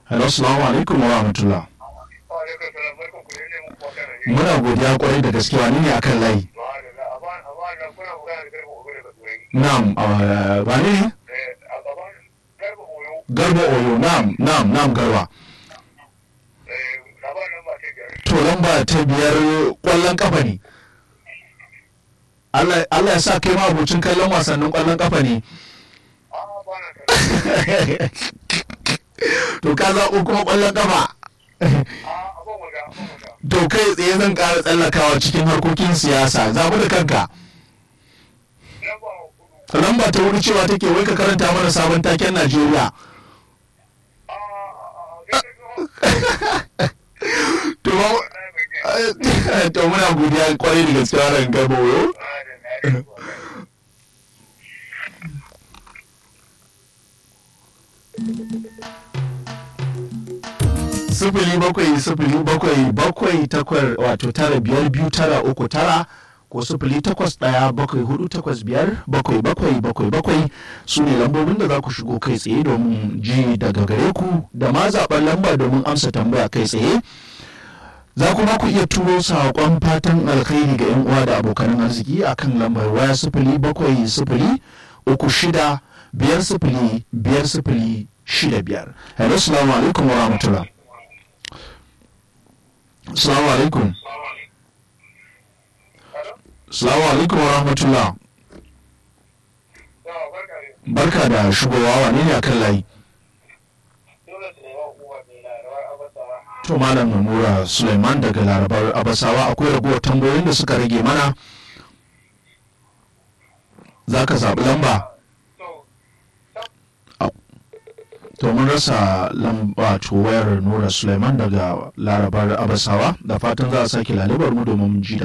hello salamu alaikum wa rahmatullah muna godiya kwarai da gaske wani ne akan layi na'am ah, wani ne garba oyo na'am na'am na'am garba to lamba ta biyar kwallon kafa ne Allah Allah ya sa kai ma abocin kallon wasannin kwallon kafa ne to ka zaɓo kuma kwallon kafa to kai tsaye zan ƙara tsallakawa cikin harkokin siyasa zaɓi da kanka lamba ta wuri cewa take wai ka karanta mana sabon taken najeriya to ba- to muna godiya kwarai da gaske wannan garba oyo sifili bakwai sifili bakwai bakwai takwar wato tara biyar biyu tara uku tara ko sifili takwas ɗaya bakwai hudu takwas biyar bakwai bakwai bakwai bakwai su ne lambobin da za ku shigo kai tsaye domin ji daga gare ku da ma zaɓen lamba domin amsa tambaya kai tsaye za kuma ku iya turo saƙon fatan alkhairi ga 'yan uwa da abokan arziki akan lambar waya sifili bakwai sifili uku shida biyar sifili biyar sifili shida biyar hello salamu alaikum wa rahmatullah salamu alaikum salamu alaikum wa rahmatullah barka da shigowa wane ne akan layi to malam namura suleiman daga larabar abasawa akwai ragowar tambayoyin da suka rage mana za ka zaɓi lamba to mun rasa lamba to wayar nura suleiman daga larabar abasawa da fatan za a sake lalibar mu domin ji da